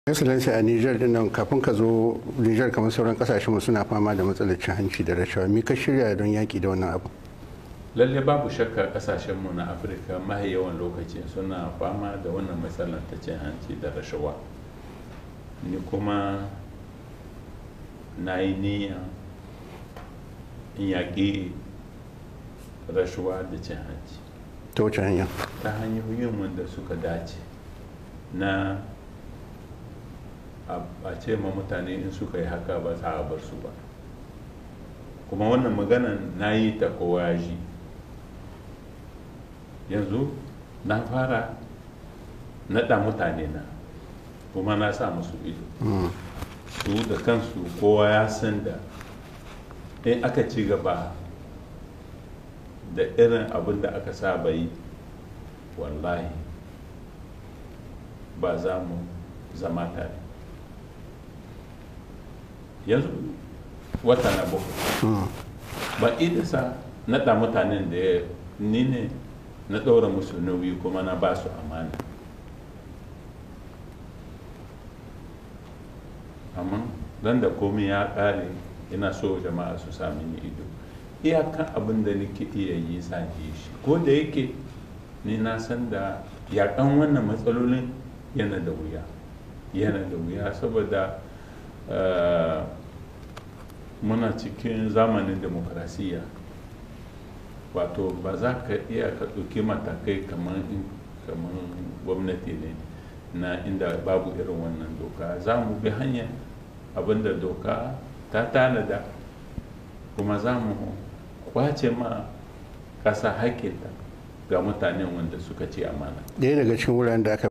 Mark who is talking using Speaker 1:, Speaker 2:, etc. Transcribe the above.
Speaker 1: excellency a niger din nan kafin ka zo niger kamar sauran kasashen suna fama da matsalar cin hanci da rashawa me ka shirya don yaki da wannan abu
Speaker 2: lalle babu shakka kasashenmu na afirka mahi yawan lokaci suna fama da wannan matsalar ta cin hanci da rashawa ni kuma na yi niyya in yaƙi rashawa da cin hanci
Speaker 1: ta wace hanya
Speaker 2: ta hanyoyin wanda suka dace na a ce ma mutane in suka yi haka ba za a bar su ba kuma wannan maganan na yi ta kowa ji yanzu na fara naɗa mutane na kuma na sa musu ido su da kansu kowa ya san da in aka ci gaba da irin abin da aka saba yi wallahi ba za mu zama tare yanzu wata na bakwai ba idasa naɗa mutanen da ya ni ne na ɗaura musu nauyi kuma na ba su amana amma don da komai ya ƙare ina so jama'a su sami ni ido iyakan abin da nake iya yi zan yi shi ko da yake ni na san da yakan wannan matsalolin yana da wuya yana da wuya saboda muna cikin zamanin demokrasiyya wato ba za ka iya ka ɗauki matakai kamar gwamnati ne na inda babu irin wannan doka za mu bi hanya abinda doka ta tanada kuma za mu kwace ma ƙasa haƙƙinta ga mutanen wanda suka ci amana
Speaker 1: ɗaya daga cikin wuraren da aka